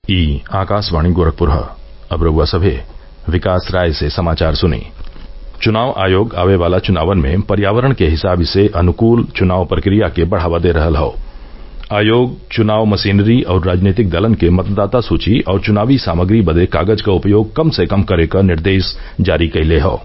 ई आकाशवाणी गोरखपुर ह अब रउआ सभे विकास राय से समाचार सुनी चुनाव आयोग आवे वाला चुनावन में पर्यावरण के हिसाब से अनुकूल चुनाव प्रक्रिया के बढ़ावा दे रहल हौ आयोग चुनाव मशीनरी और राजनीतिक दलन के मतदाता सूची और चुनावी सामग्री बदे कागज क उपयोग कम से कम करे क निर्देश जारी कइले हौ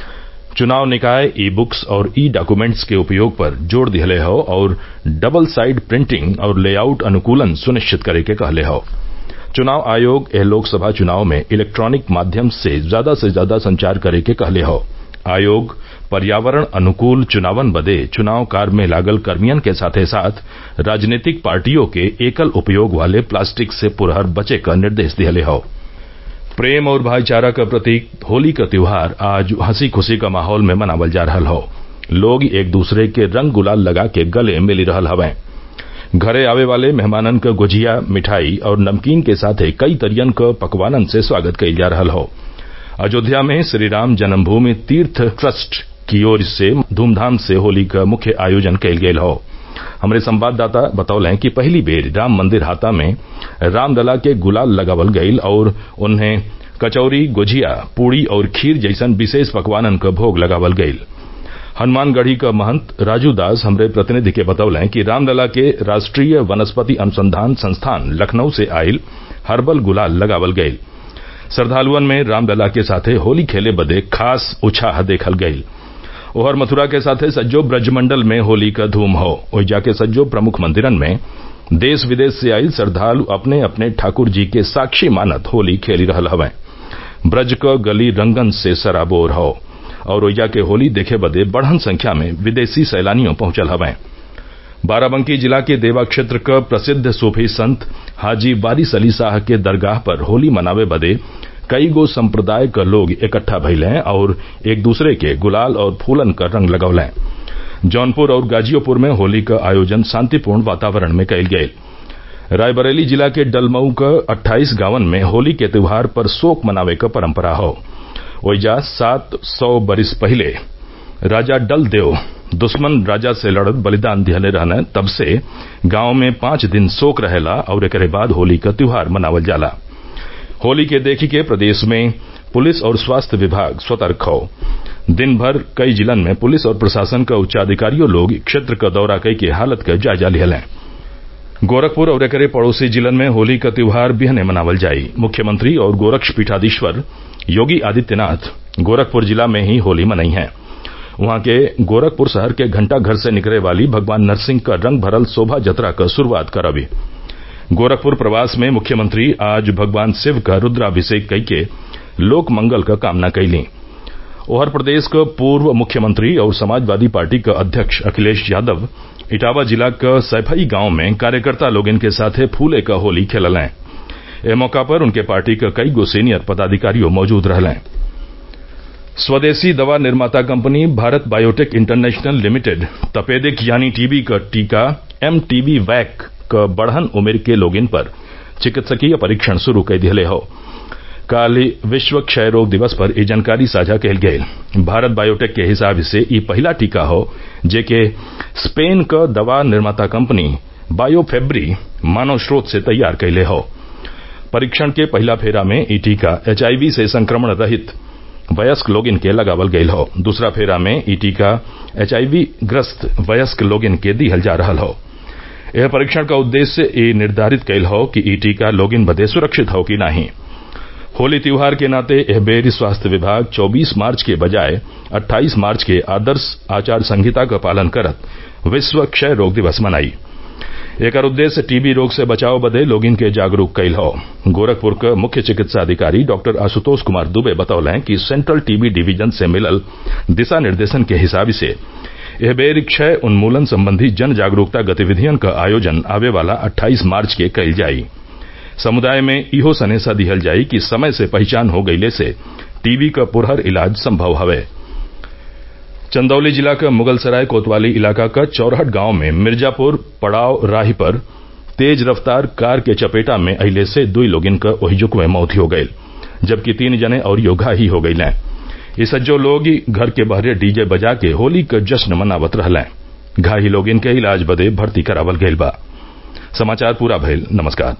चुनाव निकाय ई बुक्स और ई डॉक्यूमेंट्स के उपयोग पर जोर दिहले हौ और डबल साइड प्रिंटिंग और लेआउट अनुकूलन सुनिश्चित करे के कहले हौ चुनाव आयोग एह लोकसभा चुनाव में इलेक्ट्रॉनिक माध्यम से ज्यादा से ज्यादा संचार करे के कहले हौ आयोग पर्यावरण अनुकूल चुनावन बदे चुनाव कार्य में लागल कर्मियन के साथे साथ राजनीतिक पार्टियों के एकल उपयोग वाले प्लास्टिक से पुरहर बचे क निर्देश दिहले हौ प्रेम और भाईचारा क प्रतीक होली क त्योहार आज हंसी खुशी क माहौल में मनावल जा रहल हौ लोग एक दूसरे के रंग गुलाल लगा के गले मिली रहल हवैं घरे आवे वाले मेहमानन क गुझिया मिठाई और नमकीन के साथे कई तरियन क पकवानन से स्वागत कइल जा रहल हौ अयोध्या में श्रीराम जन्मभूमि तीर्थ ट्रस्ट की ओर से धूमधाम से होली क मुख्य आयोजन कइल गयल हौ हमरे संवाददाता बतौले कि पहिली बेर राम मंदिर हाता में रामलला के गुलाल लगावल गईल और उन्हें कचौरी गुझिया पूड़ी और खीर जैसन विशेष पकवानन क भोग लगावल गईल हनुमानगढ़ी क महंत राजू दास हमरे प्रतिनिधि के बतौले कि रामलला के राष्ट्रीय वनस्पति अनुसंधान संस्थान लखनऊ से आईल हर्बल गुलाल लगावल गईल श्रद्वालुअन में रामलला के साथे होली खेले बदे खास उत्साह देखल गईल ओहर मथुरा के साथे सज्जो ब्रजमंडल में होली क धूम हौ ओइजा के सज्जो प्रमुख मंदिरन में देश विदेश से आईल श्रद्वालु अपने अपने ठाकुर जी के साक्षी मानत होली खेली रहल हवैं ब्रज क गली रंगन से सराबोर हौ और ओइजा के होली देखे बदे बढ़न संख्या में विदेशी सैलानियों पहुंचल हवैं बाराबंकी जिला के देवा क्षेत्र क प्रसिद्ध सूफी संत हाजी वारिस अली साह के दरगाह पर होली मनावे बदे कई गो संप्रदाय क लोग इकट्ठा भइलें और एक दूसरे के गुलाल और फूलन क रंग लगौलें जौनपुर और गाजियोपुर में होली क आयोजन शांतिपूर्ण वातावरण में कइल गयल रायबरेली जिला के डलमऊ क अट्ठाईस गांवन में होली के त्योहार पर शोक मनावे क परंपरा हौ ओइजा सात सौ बरिस पहिले राजा डल देव दुश्मन राजा से लड़त बलिदान दिहले रहने तब से गांव में पांच दिन शोक रहेला और एकरे बाद होली क त्योहार मनावल जाला होली के देखी के प्रदेश में पुलिस और स्वास्थ्य विभाग सतर्क हौ दिन भर कई जिलन में पुलिस और प्रशासन क उच्चाधिकारियों लोग क्षेत्र क दौरा कई के हालत क जायजा लिहलें गोरखपुर और एकरे पड़ोसी जिलन में होली क त्योहार बिहने मनावल जाई मुख्यमंत्री और गोरक्ष पीठाधीश्वर योगी आदित्यनाथ गोरखपुर जिला में ही होली मनई हैं वहां के गोरखपुर शहर के घंटा घर से निकले वाली भगवान नरसिंह क रंग भरल शोभा जतरा क शुरूआत करबी गोरखपुर प्रवास में मुख्यमंत्री आज भगवान शिव का रुद्राभिषेक कई के लोक मंगल क कामना कइलीं ओहर प्रदेश क पूर्व मुख्यमंत्री और समाजवादी पार्टी क अध्यक्ष अखिलेश यादव इटावा जिला क सैफई गांव में कार्यकर्ता लोगन के साथे फूले क होली खेललें एह मौका पर उनके पार्टी क कई गो सीनियर पदाधिकारियों मौजूद रहलें स्वदेशी दवा निर्माता company Bharat biotech international limited तपेदिक यानी टीबी क टीका एम टीबी वैक क बढ़न उम्र के लोगिन पर चिकित्सकीय परीक्षण शुरू कई दिहले हौ काल विश्व क्षय रोग दिवस पर ई जानकारी साझा कइल गयल भारत बायोटेक के हिसाब से ई पहिला टीका हौ जेके स्पेन क दवा निर्माता कंपनी बायोफेब्री मानव स्रोत से तैयार कइले हौ परीक्षण के पहिला फेरा में ई टीका एचआईवी से संक्रमण रहित वयस्क लोगिन के लगावल गयल हौ दूसरा फेरा में ई टीका एचआईवी ग्रस्त वयस्क लोगिन के दिहल जा रहल हौ यह परीक्षण का उद्देश्य ई निर्धारित कइल हौ कि ई टीका लोगिन बदे सुरक्षित हौ कि नाही होली त्योहार के नाते एह बेर स्वास्थ्य विभाग 24 मार्च के बजाय 28 मार्च के आदर्श आचार संहिता क पालन करत विश्व क्षय रोग दिवस मनाई एकर उद्देश्य टीबी रोग से बचाव बदे लोगिन के जागरूक कइल हौ गोरखपुर क मुख्य चिकित्सा अधिकारी डॉक्टर आशुतोष कुमार दुबे बतौलें कि सेंट्रल टीबी डिवीजन से मिलल दिशा निर्देशन के हिसाब से एह बेर क्षय उन्मूलन संबंधी जन जागरूकता गतिविधियन क आयोजन आवे वाला 28 मार्च के कइल जाई समुदाय में इहो सनेसा दिहल जाई कि समय से पहचान हो गइले से टीबी क पुरहर इलाज संभव हवे चंदौली जिला क मुगलसराय कोतवाली इलाका क चौरहट गांव में मिर्जापुर पड़ाव राही पर तेज रफ्तार कार के चपेटा में अइले से दुई लोगिन क ओहिजुक में मौत हो गईल जबकि तीन जने और घायल हो गईलें ई सज्जो लोग घर के बहरे डीजे बजा के होली क जश्न मनावत रहलें घायल लोगिन के इलाज बदे भर्ती करावल गईल बा समाचार पूरा भइल नमस्कार